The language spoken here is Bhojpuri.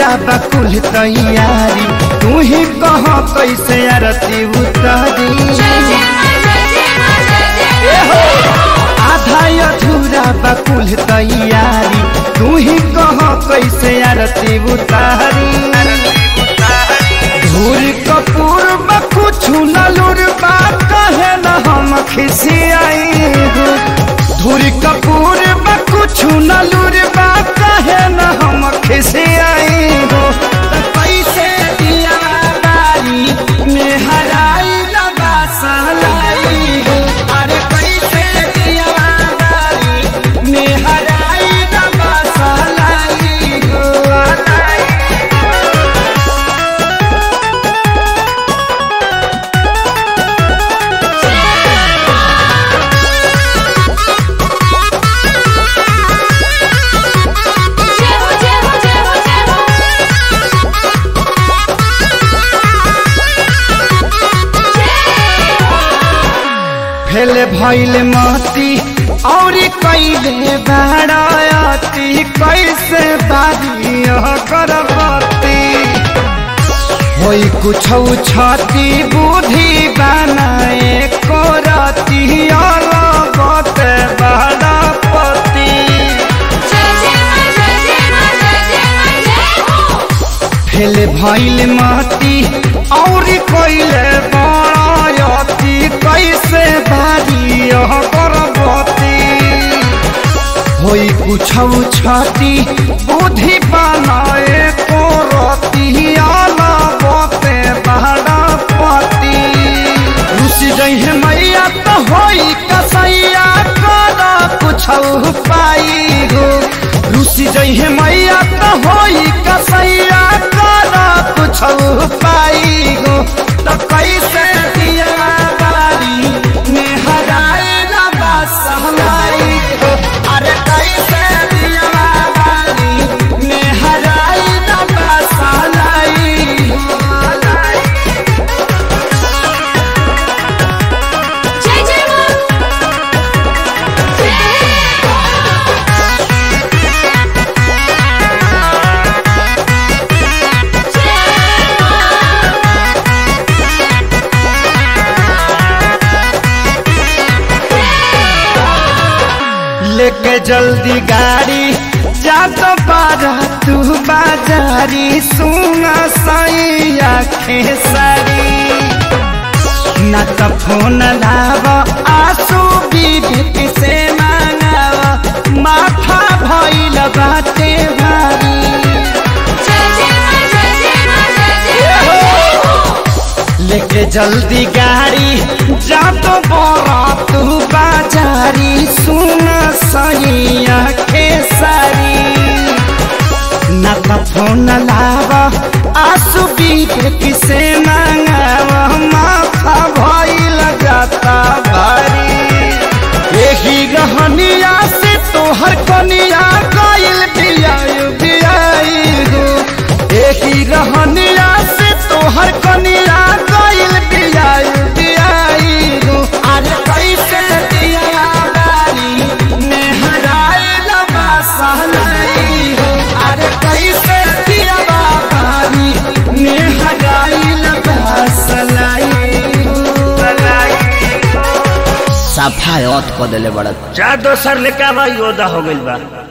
अधूरा बकुल तैयारी तू ही कह कैसे आरती उतारी आधा अधूरा बकुल तैयारी तू ही कह कैसे आरती उतारी धूर कपूर कुछ नलुर बा कहे न हम खिसियाई धूर कपूर कुछ नलुर बा कहे न हम खिसियाई हो त कैसे दिया बारी में हराई लगा सहलाई हो अरे कैसे दिया बारी में हराई लगा सहलाई हो फेल भइल मती और कैले बाड़ती कैसे बारी करबती होई कुछ छती बुद्धि बनाए करती अलगत बाड़पति फेल भइल मती और कैले बाड़ती कैसे बारी करबती होई कुछ छती बुद्धि बनाए करती अलगते बाड़पति रुस जहे मैया तो होई कसैया कर कुछ पाई हो रुस जहे मैया तो होई कसैया कर कुछ पाई हो तो कैसे दिया बारी में हराए लबा सहलाई हो अरे कैसे दिया बारी में हराए लबा सहलाई हो जय जय लेके जल्दी गाड़ी जा तो बारा तू बाजारी सुना साई आखे सारी न तो फोन लाव आंसू बीबी से मांगाव माथा भइल बाटे भारी लेके जल्दी गाड़ी जा तो बड़ा तू बाजारी सुन सही आखे सारी न तो फोन लाव आंसू बीबी से मांगाव माथा भइल जाता भारी यही रहनिया से तोहर कनिया गइल बियायु बियाई हो यही रहनिया से तोहर कनिया गइल बियायु बियाई हो अरे कैसे दिया बारी में हराए लबा सहलाई हो अरे कैसे दिया बारी में हराए लबा सलाई हो सफायत क देले बड़ा चार दोसर लेके आवा योदा हो गइल बा